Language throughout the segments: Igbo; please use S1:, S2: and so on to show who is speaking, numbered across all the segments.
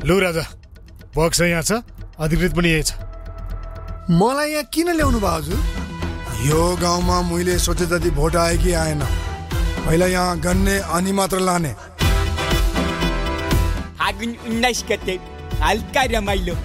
S1: लु राजा बक्स यहाँ छ अधिकृत पनि यही छ
S2: मलाई यहाँ किन ल्याउनु भयो हजुर यो गाउँमा मैले सोचे जति भोट आयो कि आएन पहिला यहाँ गन्ने अनि मात्र लाने
S3: फागुन उन्नाइस गते हल्का रमाइलो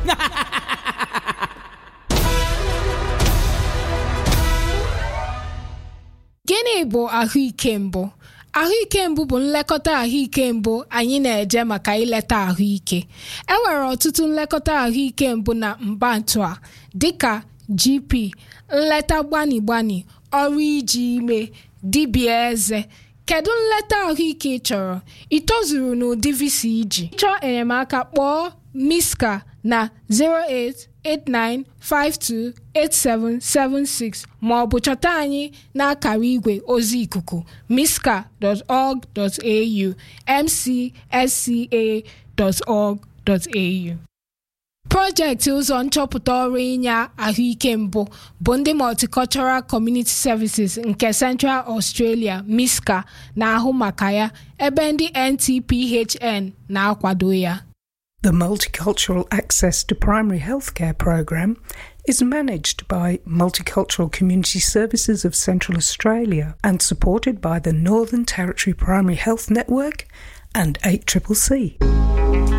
S4: gịnị bụ ahụike mbụ ahụike mbụ bụ nlekọta ahụike mbụ anyị na-eje maka ileta ahụike e nwere ọtụtụ nlekọta ahụike mbụ na mbantu a dịka gp nleta gbani gbani ọrụ iji ime dibịa eze kedu nleta ahụike ị chọrọ ị tozuru n'ụdị visa iji chọọ enyemaka kpọọ miska na 089528776 ma ọ bụ chọta anyị n'akara igwe ozi ikuku miska.org.au mcsca.org.au projekti ụzọ nchọpụta ọrụ inye ahụike mbụ bụ ndị multicultural community services nke central australia misca na-ahụ maka ya ebe ndị ntphn na-akwado ya
S5: The Multicultural Access to Primary Healthcare program is managed by Multicultural Community Services of Central Australia and supported by the Northern Territory Primary Health Network and 8CCC.